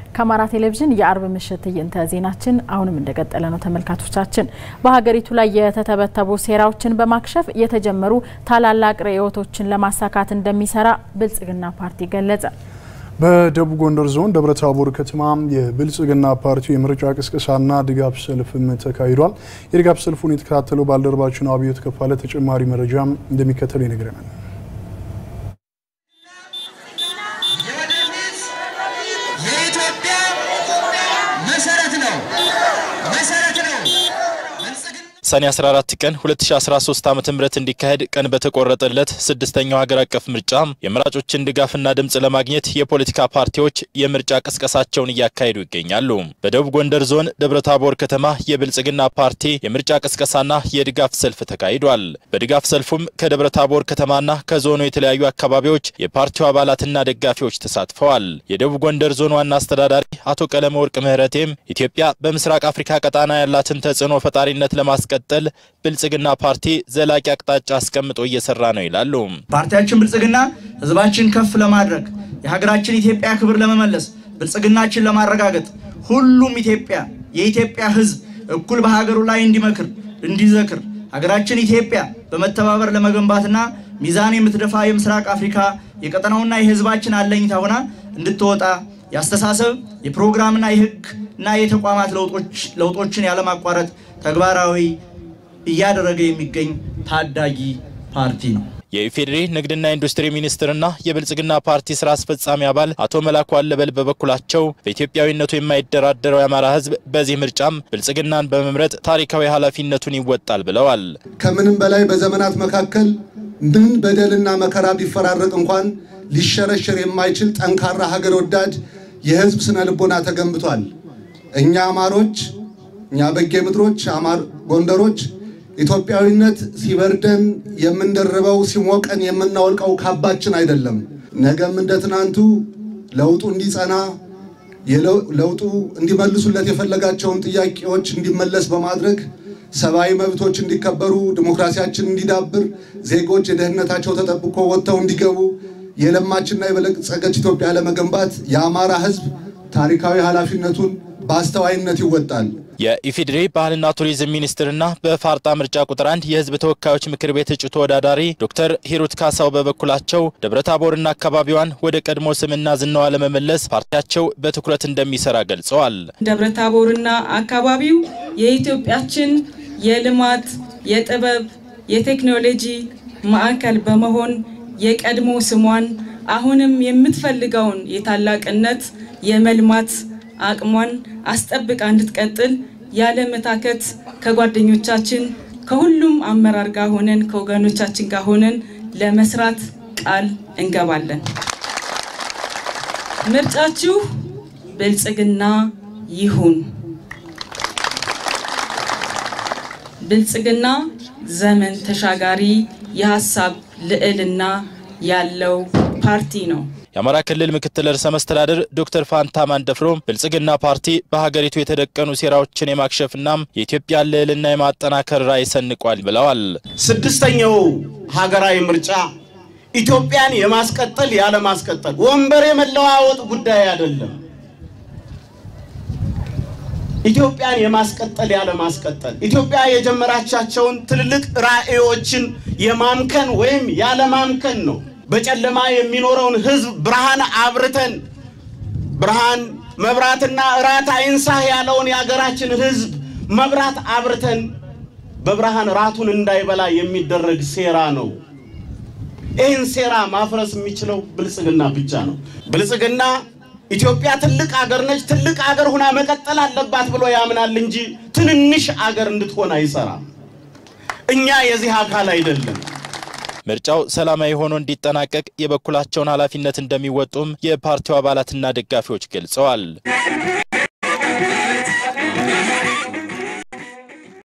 ከአማራ ቴሌቪዥን የአርብ ምሽት ትዕይንተ ዜናችን አሁንም እንደቀጠለ ነው። ተመልካቾቻችን በሀገሪቱ ላይ የተተበተቡ ሴራዎችን በማክሸፍ የተጀመሩ ታላላቅ ርዕዮቶችን ለማሳካት እንደሚሰራ ብልጽግና ፓርቲ ገለጸ። በደቡብ ጎንደር ዞን ደብረ ታቦር ከተማ የብልጽግና ፓርቲው የምርጫ ቅስቀሳና ድጋፍ ሰልፍም ተካሂዷል። የድጋፍ ሰልፉን የተከታተለው ባልደረባችን አብዮት ከፋለ ተጨማሪ መረጃም እንደሚከተለው ይነግረናል። የኢትዮጵያ መሰረት ነው መሰረት ነው። ሰኔ 14 ቀን 2013 ዓ.ም እንዲካሄድ ቀን በተቆረጠለት ስድስተኛው ሀገር አቀፍ ምርጫ የመራጮችን ድጋፍና ድምፅ ለማግኘት የፖለቲካ ፓርቲዎች የምርጫ ቅስቀሳቸውን እያካሄዱ ይገኛሉ። በደቡብ ጎንደር ዞን ደብረታቦር ከተማ የብልጽግና ፓርቲ የምርጫ ቅስቀሳና የድጋፍ ሰልፍ ተካሂዷል። በድጋፍ ሰልፉም ከደብረታቦር ከተማና ከዞኑ የተለያዩ አካባቢዎች የፓርቲው አባላትና ደጋፊዎች ተሳትፈዋል። የደቡብ ጎንደር ዞን ዋና አስተዳዳሪ አቶ ቀለመ ወርቅ ምህረቴም ኢትዮጵያ በምስራቅ አፍሪካ ቀጣና ያላትን ተጽዕኖ ፈጣሪነት ለማስቀ ለማስቀጠል ብልጽግና ፓርቲ ዘላቂ አቅጣጫ አስቀምጦ እየሰራ ነው ይላሉ። ፓርቲያችን ብልጽግና ህዝባችን ከፍ ለማድረግ የሀገራችን ኢትዮጵያ ክብር ለመመለስ ብልጽግናችን ለማረጋገጥ ሁሉም ኢትዮጵያ የኢትዮጵያ ህዝብ እኩል በሀገሩ ላይ እንዲመክር እንዲዘክር ሀገራችን ኢትዮጵያ በመተባበር ለመገንባትና ሚዛን የምትደፋ የምስራቅ አፍሪካ የቀጠናውና የህዝባችን አለኝታ ሆና እንድትወጣ የአስተሳሰብ የፕሮግራምና የህግ እና የተቋማት ለውጦችን ያለማቋረጥ ተግባራዊ እያደረገ የሚገኝ ታዳጊ ፓርቲ ነው። የኢፌዴሪ ንግድና ኢንዱስትሪ ሚኒስትርና የብልጽግና ፓርቲ ስራ አስፈጻሚ አባል አቶ መላኩ አለበል በበኩላቸው በኢትዮጵያዊነቱ የማይደራደረው የአማራ ህዝብ በዚህ ምርጫም ብልጽግናን በመምረጥ ታሪካዊ ኃላፊነቱን ይወጣል ብለዋል። ከምንም በላይ በዘመናት መካከል ምን በደልና መከራ ቢፈራረቅ እንኳን ሊሸረሸር የማይችል ጠንካራ ሀገር ወዳድ የህዝብ ስነ ልቦና ተገንብቷል። እኛ አማሮች እኛ በጌ ምድሮች አማር ጎንደሮች ኢትዮጵያዊነት ሲበርደን የምንደርበው ሲሞቀን የምናወልቀው ካባችን አይደለም። ነገም እንደ ትናንቱ ለውጡ እንዲጸና ለውጡ እንዲመልሱለት የፈለጋቸውን ጥያቄዎች እንዲመለስ በማድረግ ሰብአዊ መብቶች እንዲከበሩ፣ ዲሞክራሲያችን እንዲዳብር፣ ዜጎች የደህንነታቸው ተጠብቆ ወጥተው እንዲገቡ የለማችና የበለጸገች ኢትዮጵያ ለመገንባት የአማራ ህዝብ ታሪካዊ ኃላፊነቱን በአስተዋይነት ይወጣል። የኢፌዴሪ ባህልና ቱሪዝም ሚኒስትርና በፋርጣ ምርጫ ቁጥር አንድ የህዝብ ተወካዮች ምክር ቤት እጩ ተወዳዳሪ ዶክተር ሂሩት ካሳው በበኩላቸው ደብረታቦርና አካባቢዋን ወደ ቀድሞ ስምና ዝናዋ ለመመለስ ፓርቲያቸው በትኩረት እንደሚሰራ ገልጸዋል። ደብረታቦርና አካባቢው የኢትዮጵያችን የልማት፣ የጥበብ፣ የቴክኖሎጂ ማዕከል በመሆን የቀድሞ ስሟን አሁንም የምትፈልገውን የታላቅነት የመልማት አቅሟን አስጠብቃ እንድትቀጥል ያለ መታከት ከጓደኞቻችን ከሁሉም አመራር ጋር ሆነን ከወገኖቻችን ጋር ሆነን ለመስራት ቃል እንገባለን። ምርጫችሁ ብልጽግና ይሁን። ብልጽግና ዘመን ተሻጋሪ የሀሳብ ልዕልና ያለው ፓርቲ ነው። የአማራ ክልል ምክትል ርዕሰ መስተዳድር ዶክተር ፋንታ ማንደፍሮ ብልጽግና ፓርቲ በሀገሪቱ የተደቀኑ ሴራዎችን የማክሸፍና የኢትዮጵያን ልዕልና የማጠናከር ራዕይ ሰንቋል ብለዋል። ስድስተኛው ሀገራዊ ምርጫ ኢትዮጵያን የማስቀጠል ያለ ማስቀጠል ወንበር የመለዋወጥ ጉዳይ አይደለም። ኢትዮጵያን የማስቀጠል ያለ ማስቀጠል ኢትዮጵያ የጀመራቻቸውን ትልልቅ ራዕዮችን የማምከን ወይም ያለ ማምከን ነው። በጨለማ የሚኖረውን ሕዝብ ብርሃን አብርተን ብርሃን መብራትና እራት አይንሳህ ያለውን የሀገራችን ሕዝብ መብራት አብርተን በብርሃን ራቱን እንዳይበላ የሚደረግ ሴራ ነው። ይህን ሴራ ማፍረስ የሚችለው ብልጽግና ብቻ ነው። ብልጽግና ኢትዮጵያ ትልቅ አገር ነች፣ ትልቅ አገር ሁና መቀጠል አለባት ብሎ ያምናል እንጂ ትንንሽ አገር እንድትሆን አይሰራም። እኛ የዚህ አካል አይደለም። ምርጫው ሰላማዊ ሆኖ እንዲጠናቀቅ የበኩላቸውን ኃላፊነት እንደሚወጡም የፓርቲው አባላትና ደጋፊዎች ገልጸዋል።